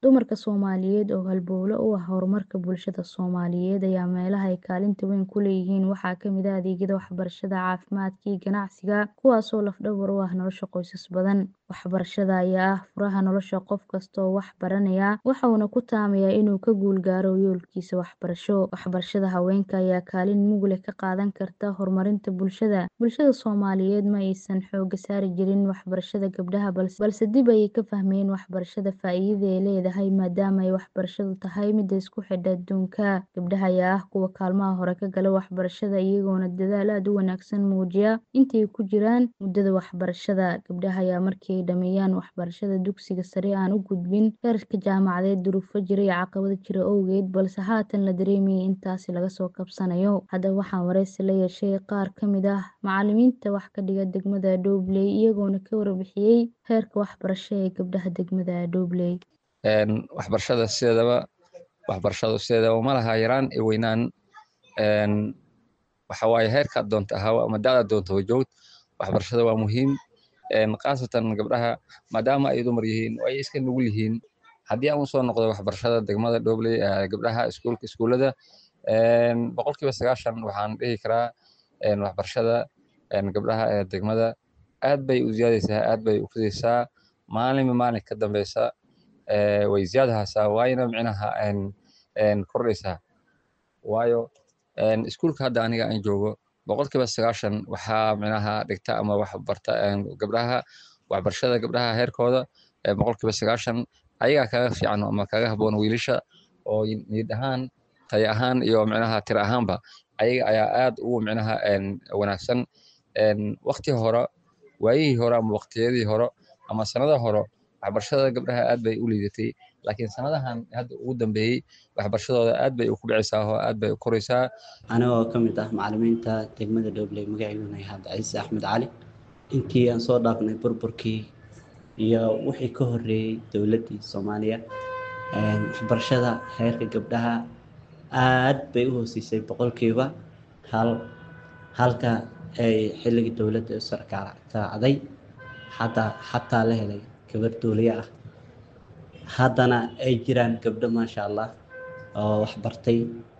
Dumarka Soomaaliyeed oo halbowle u ah horumarka bulshada Soomaaliyeed ayaa meelaha ay kaalinta weyn ku leeyihiin waxaa ka mid ah adeegyada waxbarashada, caafimaadka iyo ganacsiga, kuwaas oo laf-dhabar u ah nolosha qoysas badan. Waxbarashada ayaa ah furaha nolosha qof kasta oo wax baranaya, waxa uuna ku taamayaa inuu ka guul gaaro yoolkiisa waxbarasho. Waxbarashada haweenka ayaa kaalin mug leh ka qaadan karta horumarinta bulshada. Bulshada Soomaaliyeed ma aysan xoogga saari jirin waxbarashada gabdhaha, balse dib ayay ka fahmeen waxbarashada faa'iidada ay leedahay maadaama ay waxbarashadu tahay midda isku xidha adduunka. Gabdhaha ayaa ah kuwa kaalmaha hore ka gala waxbarashada, iyagoona dadaal aad u wanaagsan muujiya intii ay ku jiraan muddada waxbarashada. Gabdhaha ayaa markii ay dhammeeyaan waxbarashada dugsiga sare aan u gudbin heerka jaamacadeed duruufo jira iyo caqabado jira awgeed, balse haatan la dareemayo in taasi laga soo kabsanayo. Haddaba waxaan wareysi la yeeshay qaar ka mid ah macallimiinta wax ka dhiga degmada Dowley, iyagoona ka warbixiyay heerka waxbarasho ee gabdhaha degmada Dowley. waxbarashada sideedaba waxbarashadu sideedaba ma laha yaraan iyo weynaan waxa waaye heerkaad doonta ahaw ama da'daad doonta joogd waxbarashada waa muhiim khaasatan gabdhaha maadaama ay dumar yihiin oo ay iska nugul yihiin haddii aan usoo noqdo waxbarashada degmada Dowley gabdhaha iskuulka iskuulada boqolkiiba sagaashan waxaan dhihi karaa waxbarashada gabdhaha ee degmada aad bay u ziyaadaysaa aad bay u fidaysaa maalinba maalin ka dambeysa way ziyaadahaysaa waayna micnaha kordhaysaa waayo iskuulka hadda aniga aan joogo boqolkiiba sagaashan waxaa micnaha dhigta ama wax barta gabdhaha waxbarashada gabdhaha heerkooda boqolkiiba sagaashan ayagaa kaga fiican ama kaga habboon wiilasha oo niyad ahaan tayo ahaan iyo micnaha tiro ahaanba ayaga ayaa aad ugu micnaha wanaagsan waqti hore waayihii hore ama waqtiyadii hore ama sanada hore waxbarashada gabdhaha aad bay u liidatay laakiin sanadahan hadda ugu dambeeyey waxbarashadooda aad bay u kubcaysaa oo aad bay u koraysaa anigoo ka mid ah macallimiinta degmada Dowley magaciiduna yahay Cabdicasiis Axmed Cali intii aan soo dhaafnay burburkii iyo wixii ka horreeyey dowladdii Soomaaliya waxbarashada heerka gabdhaha aad bay u hooseysay boqolkiiba hal halka ay xilligii dowladda u sarkaacday xataa xataa la helay gabar duuliye ah haddana ay jiraan gabdho maasha allah oo wax bartay